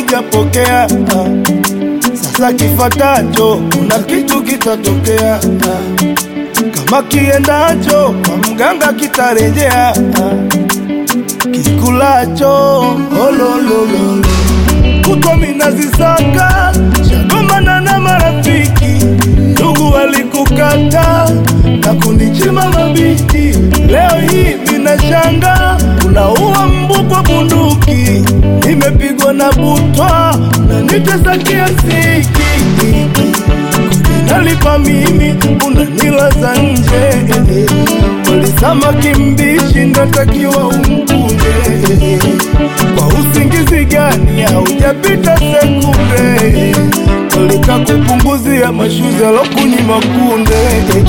hujapokea. Ah, Sasa kifatacho, kuna kitu kitatokea. Ah, Kama kiendacho kwa mganga kitarejea. Ah, Kikulacho ololololo kutwa minazisaka shagomana na marafiki ndugu walikukata na kunichima mabiti leo hii minashanga unaua mbu kwa bunduki nimepigwa na butwa na nitesa kiasiki nalipa mimi unanilaza nje walisama kimbishi ndatakiwa umkunje kwa usingizi gani haujapita sekunde walikakupunguzia mashuzi alokunyima kunde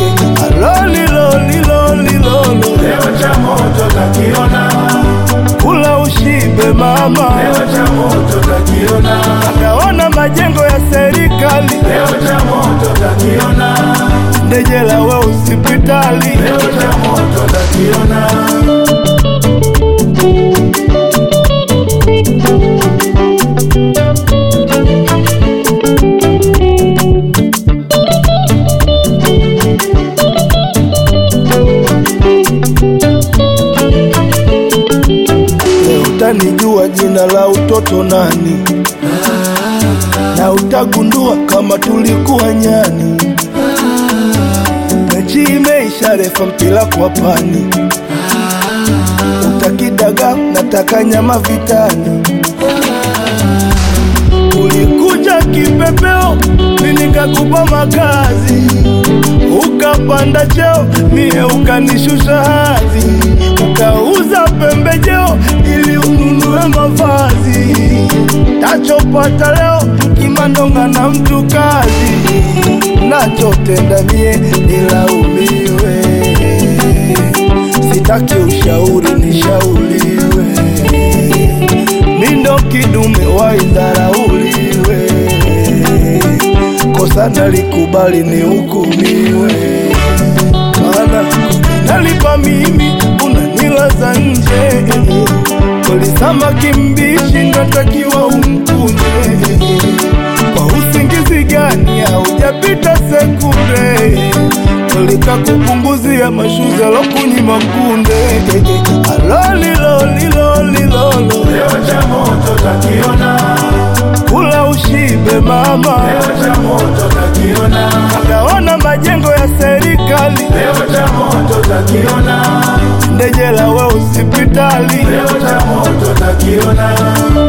alolilolilolilolo Leo cha moto takiona, kula ushibe mama leo cha moto takiona, akaona majengo ya serikali leo cha moto takiona, ndejela we hospitali leo cha moto takiona. Leo utanijua jina la utoto nani, na utagundua kama tulikuwa nyani. Mechi imeisha, refa mpira kwa pani, utakidaga nataka nyama vitani. Ulikuja kipepeo, mimi nikakupa makazi, ukapanda cheo, mie ukanishusha hadhi, ukauza pembejeo ili ununue mavazi. Tachopata leo kimandonga na mtu kazi, nachotenda mie nilaumiwe, sitaki ushauri nishauriwe mindo kidume waidharauliwe, kosa nalikubali ni hukumiwe, maana nalipa mimi unanilaza nje, kolisama kimbishi natakiwa umkunje, kwa usingizi gani haujapita sekunde ulikakupunguzia mashuzi alokunyima kunde alolilolilolilolo Leo cha moto takiona, kula ushibe mama leo cha moto takiona, akaona majengo ya serikali leo cha moto takiona, ndejela we hospitali leo cha moto takiona.